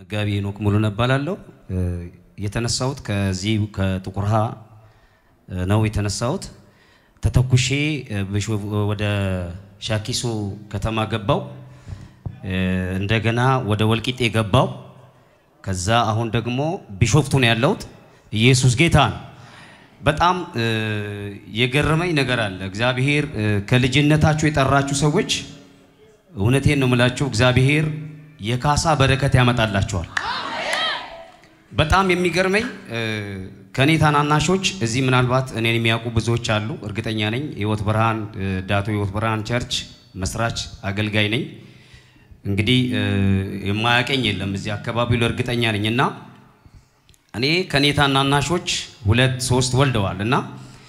መጋቢ ሄኖክ ሙሉነህ እባላለሁ። የተነሳሁት ከዚህ ከጥቁር ውሃ ነው የተነሳሁት። ተተኩሼ ወደ ሻኪሶ ከተማ ገባው። እንደገና ወደ ወልቂጤ ገባው። ከዛ አሁን ደግሞ ቢሾፍቱ ነው ያለሁት። ኢየሱስ ጌታ ነው። በጣም የገረመኝ ነገር አለ። እግዚአብሔር ከልጅነታችሁ የጠራችሁ ሰዎች እውነቴን ነው የምላችሁ፣ እግዚአብሔር የካሳ በረከት ያመጣላቸዋል። በጣም የሚገርመኝ ከእኔ ታናናሾች እዚህ ምናልባት እኔን የሚያውቁ ብዙዎች አሉ፣ እርግጠኛ ነኝ። ህይወት ብርሃን ዳቶ ህይወት ብርሃን ቸርች መስራች አገልጋይ ነኝ። እንግዲህ የማያቀኝ የለም እዚህ አካባቢ እርግጠኛ ነኝ እና እኔ ከኔ ታናናሾች ሁለት ሶስት ወልደዋል እና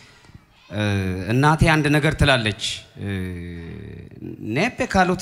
እናቴ አንድ ነገር ትላለች ኔፔ ካሎቲ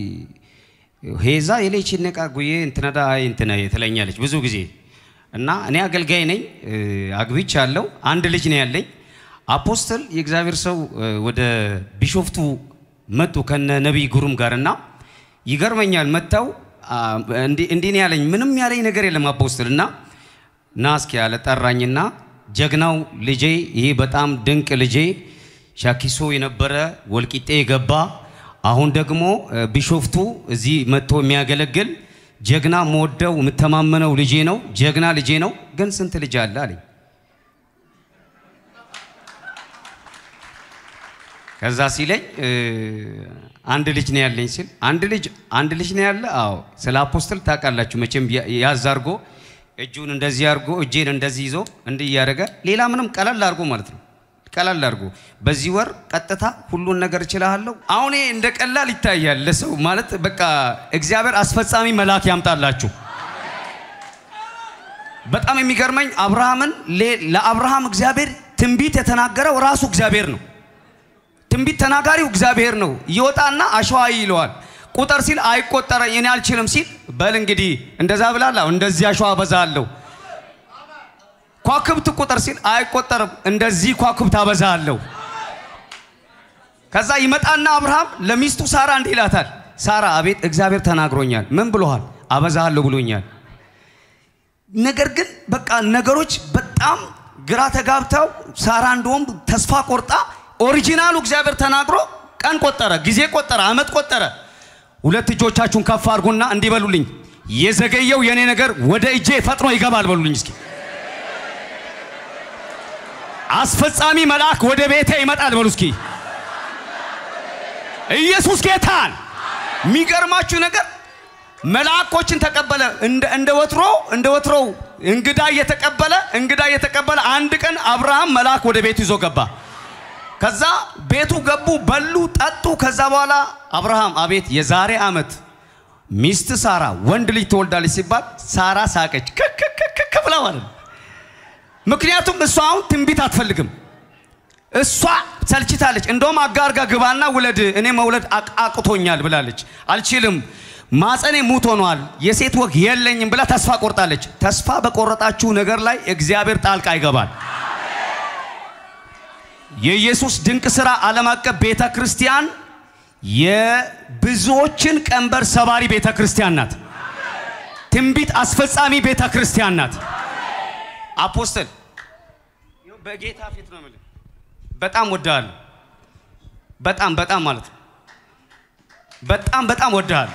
ሄዛ የሌች ነቃ ጉዬ እንትነዳ አይ እንትነ ትለኛለች ብዙ ጊዜ እና እኔ አገልጋይ ነኝ አግብቻ አለው አንድ ልጅ ነው ያለኝ አፖስትል የእግዚአብሔር ሰው ወደ ቢሾፍቱ መጡ ከነ ነቢይ ጉሩም ጋር እና ይገርመኛል መጥተው እንዲህ ነው ያለኝ ምንም ያለኝ ነገር የለም አፖስትል እና ና እስኪ ያለ ጠራኝና ጀግናው ልጄ ይሄ በጣም ድንቅ ልጄ ሻኪሶ የነበረ ወልቂጤ የገባ አሁን ደግሞ ቢሾፍቱ እዚህ መጥቶ የሚያገለግል ጀግና መወደው የምተማመነው ልጄ ነው። ጀግና ልጄ ነው። ግን ስንት ልጅ አለ አለኝ። ከዛ ሲለኝ አንድ ልጅ ነው ያለኝ ሲል አንድ ልጅ አንድ ልጅ ነው ያለ። አዎ ስለ አፖስትል ታውቃላችሁ መቼም ያዝ አድርጎ እጁን እንደዚህ አድርጎ እጄን እንደዚህ ይዞ እንዲህ እያደረገ ሌላ ምንም ቀለል አድርጎ ማለት ነው። ቀለል አድርጎ በዚህ ወር ቀጥታ ሁሉን ነገር እችላለሁ። አሁን ይሄ እንደ ቀላል ይታያል ለሰው ማለት በቃ እግዚአብሔር አስፈጻሚ መልአክ ያምጣላችሁ። በጣም የሚገርመኝ አብርሃምን ለአብርሃም እግዚአብሔር ትንቢት የተናገረው ራሱ እግዚአብሔር ነው። ትንቢት ተናጋሪው እግዚአብሔር ነው። ይወጣና አሸዋ ይለዋል ቁጥር ሲል አይቆጠረ እኔ አልችልም ሲል በል እንግዲህ እንደዛ ብላለሁ እንደዚህ አሸዋ አበዛለሁ። ኳክብት ቁጥር ሲል አይቆጠርም እንደዚህ ኳክብት አበዛለሁ። ከዛ ይመጣና አብርሃም ለሚስቱ ሳራ እንዲህ ይላታል። ሳራ አቤት እግዚአብሔር ተናግሮኛል። ምን ብሎሃል? አበዛለሁ ብሎኛል። ነገር ግን በቃ ነገሮች በጣም ግራ ተጋብተው ሳራ እንደውም ተስፋ ቆርጣ ኦሪጂናሉ እግዚአብሔር ተናግሮ ቀን ቆጠረ፣ ጊዜ ቆጠረ፣ አመት ቆጠረ። ሁለት እጆቻችሁን ከፍ አድርጉና እንዲህ በሉልኝ፣ የዘገየው የኔ ነገር ወደ እጄ ፈጥኖ ይገባል በሉልኝ እስኪ። አስፈጻሚ መልአክ ወደ ቤቴ ይመጣል በሉ እስኪ። ኢየሱስ ጌታን። የሚገርማችሁ ነገር መልአኮችን ተቀበለ። እንደ ወትሮ እንደ ወትሮው እንግዳ እየተቀበለ እንግዳ እየተቀበለ አንድ ቀን አብርሃም መልአክ ወደ ቤቱ ይዞ ገባ። ከዛ ቤቱ ገቡ፣ በሉ፣ ጠጡ። ከዛ በኋላ አብርሃም አቤት የዛሬ ዓመት ሚስት ሳራ ወንድ ልጅ ትወልዳለች ሲባል ሳራ ሳቀች ክክክክ ብላ ማለት ነው። ምክንያቱም እሷ አሁን ትንቢት አትፈልግም። እሷ ሰልችታለች። እንደውም አጋርጋ ግባና ውለድ፣ እኔ መውለድ አቅቶኛል ብላለች። አልችልም፣ ማፀኔ ሙት ሆኗል፣ የሴት ወግ የለኝም ብላ ተስፋ ቆርጣለች። ተስፋ በቆረጣችሁ ነገር ላይ እግዚአብሔር ጣልቃ ይገባል። የኢየሱስ ድንቅ ሥራ ዓለም አቀፍ ቤተ ክርስቲያን የብዙዎችን ቀንበር ሰባሪ ቤተ ክርስቲያን ናት። ትንቢት አስፈጻሚ ቤተ ክርስቲያን ናት። አፖስትል በጌታ ፊት ነው የምልህ፣ በጣም ወድሃለሁ። በጣም በጣም ማለት ነው። በጣም በጣም ወድሃለሁ።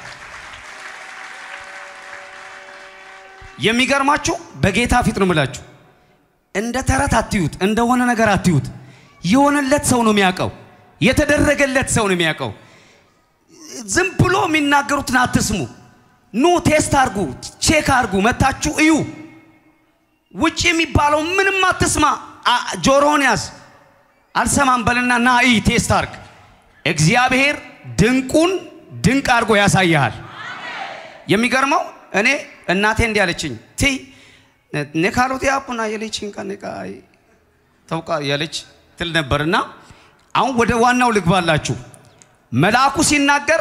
የሚገርማችሁ በጌታ ፊት ነው የምላችሁ፣ እንደ ተረት አትዩት፣ እንደሆነ ነገር አትዩት። የሆነለት ሰው ነው የሚያውቀው። የተደረገለት ሰው ነው የሚያውቀው። ዝም ብሎ የሚናገሩትን አትስሙ። ኑ ቴስት አርጉ፣ ቼክ አርጉ፣ መታችሁ እዩ። ውጭ የሚባለው ምንም አትስማ። ጆሮን ያዝ። አልሰማም በልና ና እይ፣ ቴስት አርግ። እግዚአብሔር ድንቁን ድንቅ አድርጎ ያሳይሃል። የሚገርመው እኔ እናቴ እንዲህ አለችኝ፣ ቲ ኔካሎት ያፑና የሌችን ከኔቃ ተውቃ ያለች ትል ነበርና አሁን ወደ ዋናው ልግባላችሁ። መልአኩ ሲናገር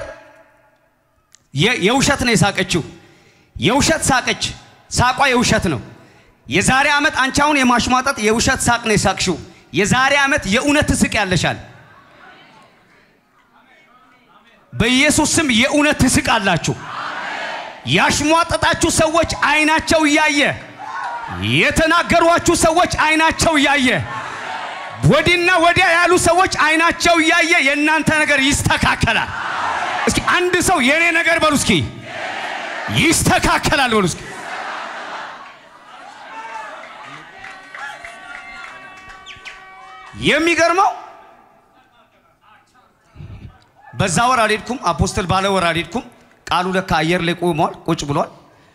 የውሸት ነው የሳቀችው። የውሸት ሳቀች። ሳቋ የውሸት ነው። የዛሬ ዓመት አንቺ አሁን የማሽሟጠጥ የውሸት ሳቅ ነው የሳቅሽው። የዛሬ ዓመት የእውነት ትስቅ ያለሻል። በኢየሱስ ስም የእውነት ትስቃላችሁ። ያሽሟጠጣችሁ ሰዎች አይናቸው እያየ የተናገሯችሁ ሰዎች አይናቸው እያየ ወዲና ወዲያ ያሉ ሰዎች አይናቸው እያየ የእናንተ ነገር ይስተካከላል። እስኪ አንድ ሰው የኔ ነገር በሉ እስኪ ይስተካከላል በሉ እስኪ። የሚገርመው በዛ ወር አልሄድኩም፣ አፖስትል ባለ ወር አልሄድኩም። ቃሉ ለካ አየር ላይ ቆሟል፣ ቁጭ ብሏል።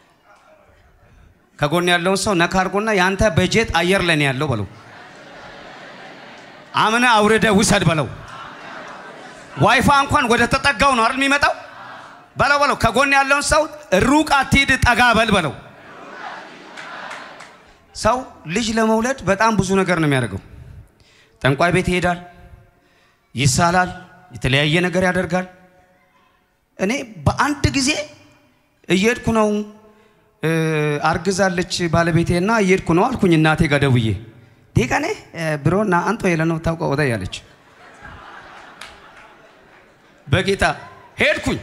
ከጎን ያለውን ሰው ነካ አድርጎና ያንተ በጀት አየር ላይ ነው ያለው በለው። አምነ አውርደ ውሰድ በለው። ዋይፋ እንኳን ወደ ተጠጋው ነው አይደል የሚመጣው በለው በለው። ከጎን ያለውን ሰው ሩቅ አትሂድ ጠጋ በል በለው። ሰው ልጅ ለመውለድ በጣም ብዙ ነገር ነው የሚያደርገው። ጠንቋይ ቤት ይሄዳል፣ ይሳላል፣ የተለያየ ነገር ያደርጋል። እኔ በአንድ ጊዜ እየሄድኩ ነው አርግዛለች ባለቤቴና እየሄድኩ ነው አልኩኝ እናቴ ጋር ደውዬ ዴቀኔ ብሮና አንቶ የለ ነው ታውቀ ወደ ያለች በጌታ ሄድኩኝ።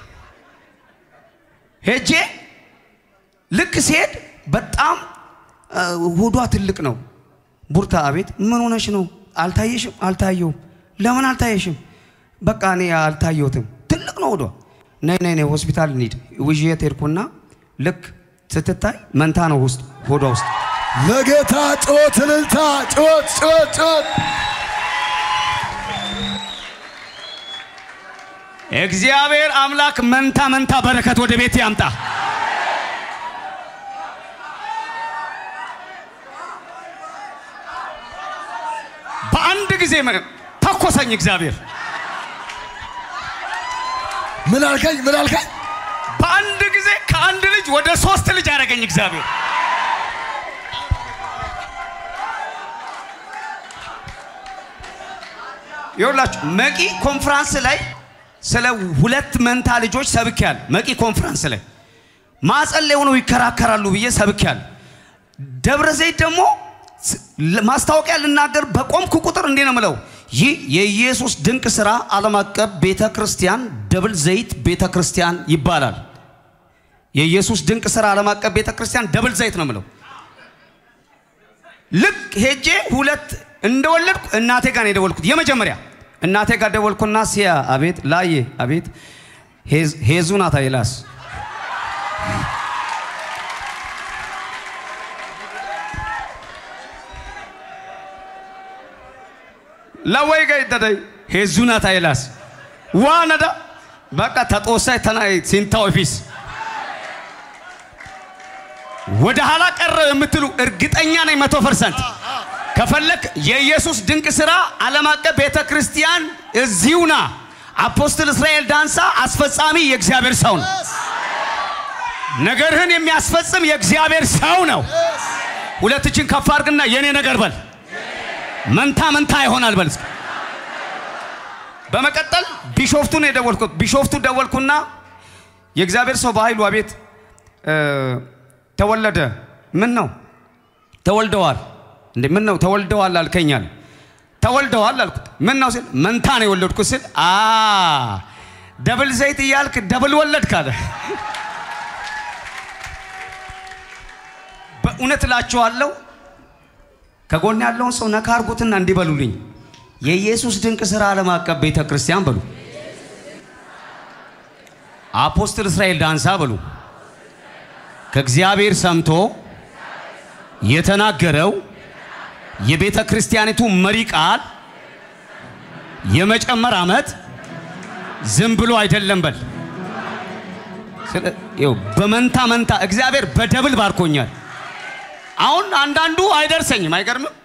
ሄጄ ልክ ሲሄድ በጣም ሆዷ ትልቅ ነው። ቡርታ አቤት፣ ምን ሆነሽ ነው? አልታየሽም? አልታየውም። ለምን አልታየሽም? በቃ እኔ አልታየሁትም። ትልቅ ነው ሆዷ። ነይ ነይ ነይ ሆስፒታል እንሂድ። ውዥየት ሄድኩና ልክ ስትታይ መንታ ነው ውስጥ ሆዷ ውስጥ ለጌታ ጮት እልልታ ጮት ጮት ጮት እግዚአብሔር አምላክ መንታ መንታ በረከት ወደ ቤት ያምጣ። በአንድ ጊዜ ተኮሰኝ እግዚአብሔር። ምን አልከኝ? ምን አልከኝ? በአንድ ጊዜ ከአንድ ልጅ ወደ ሶስት ልጅ አደረገኝ እግዚአብሔር። ይኸውላችሁ መቂ ኮንፍራንስ ላይ ስለ ሁለት መንታ ልጆች ሰብኬያል። መቂ ኮንፍራንስ ላይ ማጸን ላይ ሆነው ይከራከራሉ ብዬ ሰብኬያል። ደብረ ዘይት ደግሞ ማስታወቂያ ልናገር በቆምኩ ቁጥር እንዴ ነው ምለው፣ ይህ የኢየሱስ ድንቅ ሥራ ዓለም አቀፍ ቤተ ክርስቲያን ደብል ዘይት ቤተ ክርስቲያን ይባላል። የኢየሱስ ድንቅ ሥራ ዓለም አቀፍ ቤተ ክርስቲያን ደብል ዘይት ነው ምለው። ልክ ሄጄ ሁለት እንደወለድኩ እናቴ ጋር ነው የደወልኩት። የመጀመሪያ እናቴ ጋር ደወልኩና ሲያ አቤት ላዬ አቤት ሄዙ ናት አይላስ ለወይ ገይ ደደይ ሄዙ ናት አይላስ ዋነዳ በቃ ተጦሳይ ተናይ ሲንታው ፊስ ወደ ኋላ ቀረ የምትሉ እርግጠኛ ነኝ መቶ ፐርሰንት ከፈለክ የኢየሱስ ድንቅ ሥራ ዓለም አቀፍ ቤተ ክርስቲያን እዚሁና አፖስትል እስራኤል ዳንሳ አስፈጻሚ የእግዚአብሔር ሰው ነው። ነገርህን የሚያስፈጽም የእግዚአብሔር ሰው ነው። ሁለት እጅን ከፍ አድርግና የኔ ነገር በል መንታ መንታ ይሆናል በል። በመቀጠል ቢሾፍቱ ነው የደወልኩት። ቢሾፍቱ ደወልኩና የእግዚአብሔር ሰው በኃይሉ አቤት ተወለደ። ምን ነው ተወልደዋል እንዴ? ምን ነው ተወልደዋል አልከኛል። ተወልደዋል አልኩት። ምን ነው ሲል መንታ ነው የወለድኩት ስል አ ደብል ዘይት እያልክ ደብል ወለድክ አለ። በእውነት እላችኋለሁ ከጎን ያለውን ሰው ነካ አርጉትና እንዲበሉልኝ የኢየሱስ ድንቅ ሥራ ዓለም አቀፍ ቤተ ክርስቲያን በሉ፣ አፖስትል እስራኤል ዳንሳ በሉ ከእግዚአብሔር ሰምቶ የተናገረው የቤተ ክርስቲያኒቱ መሪ ቃል የመጨመር ዓመት ዝም ብሎ አይደለም በል። በመንታ መንታ እግዚአብሔር በደብል ባርኮኛል። አሁን አንዳንዱ አይደርሰኝም። አይገርምም?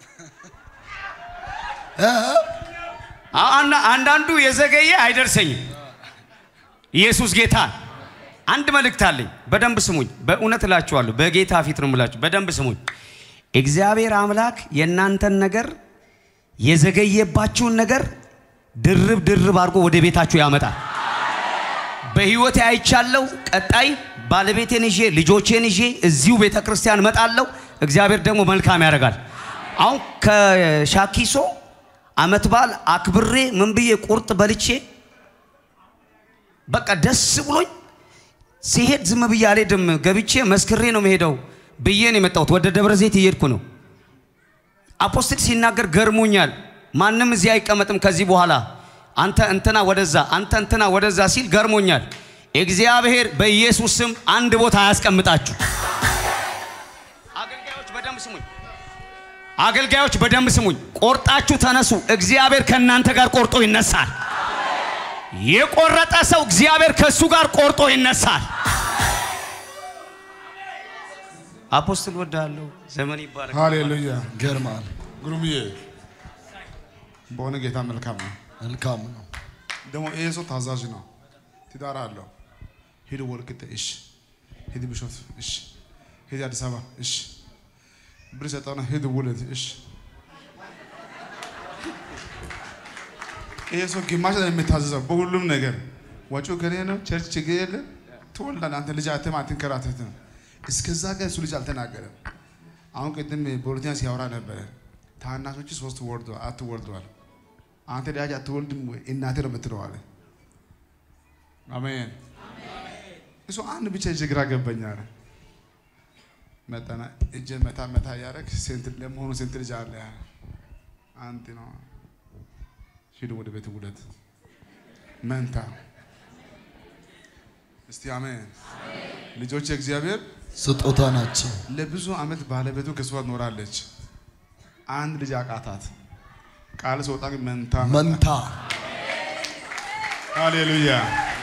አንዳንዱ የዘገየ አይደርሰኝም። ኢየሱስ ጌታ አንድ መልእክት አለኝ። በደንብ ስሙኝ። በእውነት እላችኋለሁ፣ በጌታ ፊት ነው የምላችሁ። በደንብ ስሙኝ። እግዚአብሔር አምላክ የእናንተን ነገር የዘገየባችሁን ነገር ድርብ ድርብ አድርጎ ወደ ቤታችሁ ያመጣል። በህይወቴ አይቻለሁ። ቀጣይ ባለቤቴን ይዤ ልጆቼን ይዤ እዚሁ ቤተ ክርስቲያን እመጣለሁ። እግዚአብሔር ደግሞ መልካም ያደርጋል። አሁን ከሻኪሶ አመት በዓል አክብሬ ምን ብዬ ቁርጥ በልቼ በቃ ደስ ብሎኝ ሲሄድ ዝም ብዬ አልሄድም፣ ገብቼ መስክሬ ነው መሄደው ብዬ ነው የመጣሁት። ወደ ደብረ ዘይት እየሄድኩ ነው። አፖስትል ሲናገር ገርሞኛል። ማንም እዚህ አይቀመጥም ከዚህ በኋላ አንተ እንትና ወደዛ፣ አንተ እንትና ወደዛ ሲል ገርሞኛል። እግዚአብሔር በኢየሱስ ስም አንድ ቦታ አያስቀምጣችሁ። አገልጋዮች በደንብ ስሙኝ። አገልጋዮች በደንብ ስሙኝ። ቆርጣችሁ ተነሱ። እግዚአብሔር ከእናንተ ጋር ቆርጦ ይነሳል። የቆረጠ ሰው እግዚአብሔር ከእሱ ጋር ቆርጦ ይነሳል። አፖስትል ወዳለሁ ዘመን ይባረክ። ሃሌሉያ ገርማል። ግሩምዬ በሆነ ጌታ መልካም ነው። መልካም ነው። ደግሞ ይሄ ሰው ታዛዥ ነው። ትዳር አለው። ሂድ ወልቂጤ፣ እሺ። ሂድ ቢሾፍቱ፣ እሺ። ሂድ አዲስ አበባ፣ እሺ። ብር ሰጠውና ሂድ ውለድ፣ እሺ። ይሄ ሰው ግማሽ ነው የሚታዘዘው በሁሉም ነገር። ወጪው ከኔ ነው። ቸርች ችግር የለም። ትወልዳለህ አንተ ልጅ አትም አትንከራተትም። እስከዛ ጋር እሱ ልጅ አልተናገረም። አሁን ቅድም በሁለተኛ ሲያወራ ነበረ። ታናሾች ሶስት ወልደዋል፣ አራት ወልደዋል። አንተ ልጅ አትወልድም ወይ? እናቴ ነው የምትለው አለ። አሜን። እሱ አንድ ብቻ እጅ ግራ ገባኝ አለ። መጣና እጅን መታ መታ እያደረግ ስንት ለመሆኑ ስንት ልጅ አለ? አንድ ነው። ሂዱ ወደ ቤት ውለት መንታ። እስቲ አሜን። ልጆች እግዚአብሔር ስጦታ ናቸው። ለብዙ ዓመት ባለቤቱ ከሷ ኖራለች። አንድ ልጅ አቃታት። ቃል ሲወጣ ግን መንታ መጣ። መንታ ሃሌሉያ